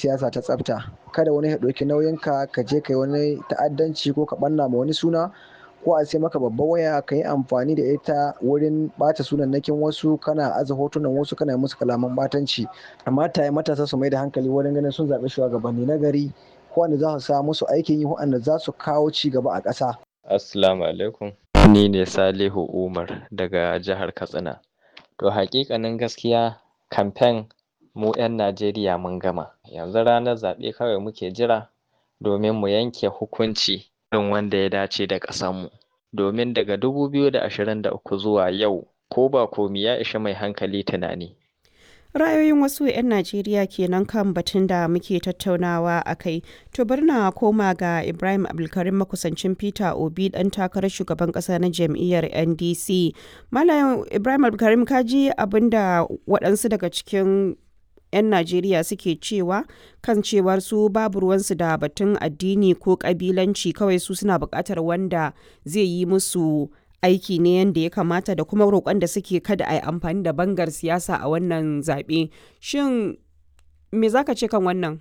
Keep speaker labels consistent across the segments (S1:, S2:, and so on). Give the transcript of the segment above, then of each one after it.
S1: siyasa ta tsafta kada wani ya ɗauki nauyinka ka je kai wani ta'addanci ko ka ɓanna ma wani suna ko a sai maka babbar waya ka yi amfani da ita wurin ɓata sunannakin wasu kana aza hotunan wasu kana musu kalaman ɓatanci amma ta matasa su mai da hankali wurin ganin sun zaɓi shugabanni na gari wanda za su sa musu aikin yi waɗanda za su kawo ci gaba a ƙasa.
S2: Assalamu alaikum. Ni ne Salihu Umar daga jihar Katsina. To haƙiƙanin gaskiya kamfen mu 'yan Najeriya mun gama. Yanzu ranar zaɓe kawai muke jira domin mu yanke hukunci irin wanda ya dace da ƙasarmu. Domin daga 2023 zuwa yau ko ba komi ya ishi mai hankali tunani.
S3: ra'ayoyin wasu 'yan najeriya kenan kan batun da muke tattaunawa a kai to bari na koma ga ibrahim abdulkarim makusancin peter obi dan takarar shugaban kasa na jam'iyyar ndc malam ibrahim abdulkarim kaji abinda waɗansu daga cikin 'yan Najeriya suke cewa kan cewar su babu ruwansu da batun addini ko kabilanci kawai su suna buƙatar wanda zai yi musu aiki ne yadda ya kamata da kuma roƙon da suke kada a yi amfani da bangar siyasa a wannan zaɓe. Shin me za ka ce kan wannan?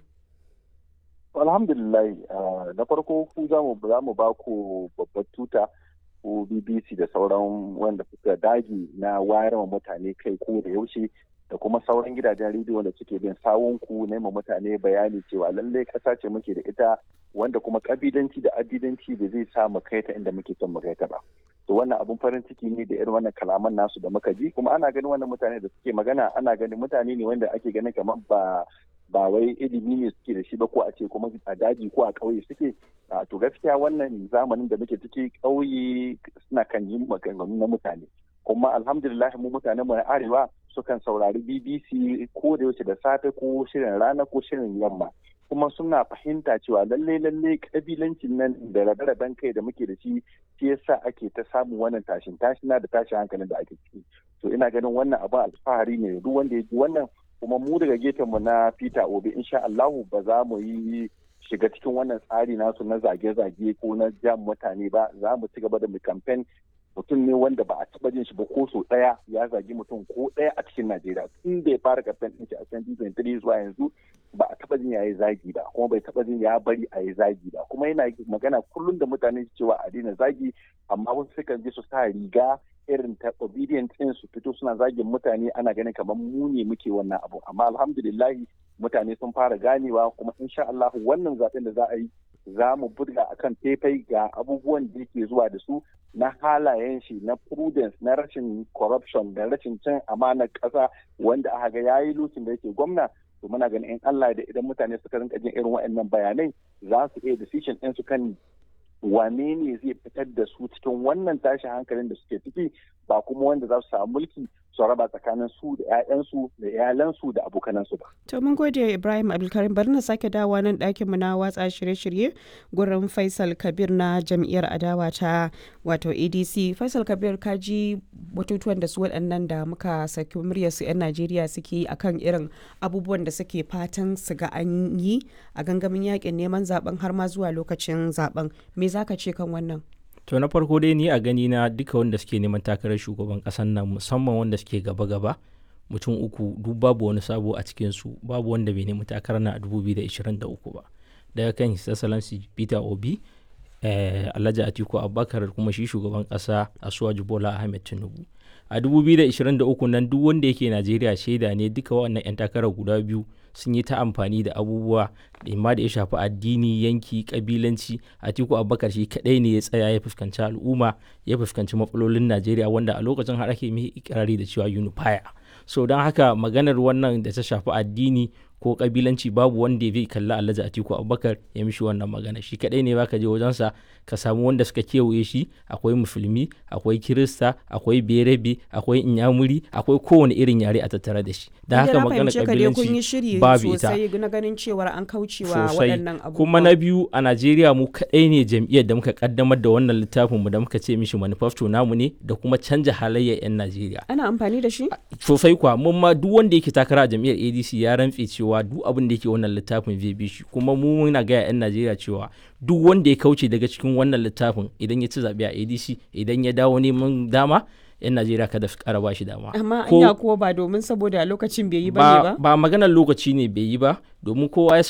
S4: Alhamdulillah na farko ku za mu ba ku babbar tuta ko BBC da sauran wanda suka dage na wayar wa mutane kai ko da yaushe da kuma sauran gidajen rediyo da suke bin sawunku na ma mutane bayani cewa lallai ƙasa ce muke da ita wanda kuma kabilanci da addidanci da zai sa mu kai ta inda muke son mu kai ta ba. to wannan abun farin ciki ne da irin wannan kalaman nasu da muka ji kuma ana ganin wannan mutane da suke magana ana ganin mutane ne wanda ake ganin kamar ba ba wai ilimi ne suke da shi ba ko a ce kuma a daji ko a ƙauye suke to gaskiya wannan zamanin da muke ciki ƙauye suna kan yi maganganu na mutane kuma alhamdulillah mu mutanen mu na arewa sukan saurari BBC ko da yaushe da safe ko shirin rana ko shirin yamma kuma suna fahimta cewa lalle lalle kabilancin nan da rabe-raben kai da muke da shi shi yasa ake ta samun wannan tashin tashina da tashin hankalin da ake ciki to ina ganin wannan abin alfahari ne duk wanda ya ji wannan kuma mu daga gefen mu na Peter Obi insha Allahu ba za mu yi shiga cikin wannan tsari nasu na zage-zage ko na jam mutane ba za mu ci gaba da mu campaign mutum ne wanda ba a taba jin shi ba ko so daya ya zagi mutum ko daya a cikin Najeriya tun da ya fara campaign din shi a 2023 zuwa yanzu ba a taba jin ya yi zagi ba kuma bai taba jin ya bari a yi zagi ba kuma yana magana kullum da mutane cewa a daina zagi amma wasu sukan je su sa riga irin ta obedient din su fito suna zagin mutane ana ganin kamar mu ne muke wannan abu amma alhamdulillah mutane sun fara ganewa kuma insha Allah wannan zaben da za a yi za mu buga akan faifai ga abubuwan da yake zuwa da su na halayen shi na prudence na rashin corruption da rashin cin amanar ƙasa wanda aka ga yayi lokacin da yake gwamna to muna ganin in Allah da idan mutane suka rinka jin irin waɗannan bayanai za su iya decision ɗin su kan wane ne zai fitar da su cikin wannan tashin hankalin da suke ciki ba kuma wanda za su samu mulki su raba tsakanin su da 'ya'yansu da iyalansu da abokanansu ba.
S3: To mun gode Ibrahim Abdulkarim bari na sake dawowa nan ɗakin mu na watsa shirye-shirye gurin Faisal Kabir na jam'iyyar adawa ta wato ADC. Faisal Kabir ka ji batutuwan da su waɗannan da muka saki muryar su 'yan Najeriya suke yi akan irin abubuwan da suke fatan su ga an yi a gangamin yakin neman zaben har ma zuwa lokacin zaben. Me zaka ce kan wannan?
S5: to na farko dai ni a gani na duka wanda suke neman takarar shugaban kasan nan musamman wanda suke gaba-gaba mutum uku duk babu wani sabo a cikinsu babu wanda bai nemi takarar na a 2023 ba daga kan his excellency peter obi eh, alhaji atiku abubakar kuma shi shugaban kasa asuwaju bola ahmed tinubu a 2023 nan duk wanda yake najeriya shaida ne duka wannan 'yan takarar guda biyu sun yi ta amfani da abubuwa imma da ya shafi addini yanki kabilanci atiku abubakar shi kadai ne ya tsaya ya fuskanci al'umma ya fuskanci matsalolin najeriya wanda a lokacin har ake mai ikirari da cewa unifier so don haka maganar wannan da ta shafi addini ko kabilanci babu wanda zai kalli alhaji atiku abubakar ya mishi wannan magana shi kadai ne baka je wajensa ka samu wanda suka kewaye shi akwai musulmi akwai kirista akwai berebe akwai inyamuri akwai kowane irin yare a tattare da shi da haka magana kabilanci babu ita
S3: na ganin cewar an kaucewa waɗannan abubuwa
S5: kuma na biyu a najeriya mu kadai ne jam'iyyar da muka kaddamar da wannan littafin mu da muka ce mishi manifesto namu ne da kuma canja halayyar yan najeriya
S3: ana amfani da shi
S5: sosai kwa mun ma duk wanda yake takara a jam'iyyar adc ya rantse cewa duk abin da yake wannan littafin zai bi shi kuma mu muna gaya 'yan najeriya cewa duk wanda ya kauce daga cikin wannan littafin idan ya ci zaɓe a adc idan ya dawo neman dama 'yan najeriya kada su kara ba shi dama
S3: amma anya kuwa ba domin saboda lokacin bai yi ba ne ba
S5: ba maganar lokaci ne bai yi ba domin kowa ya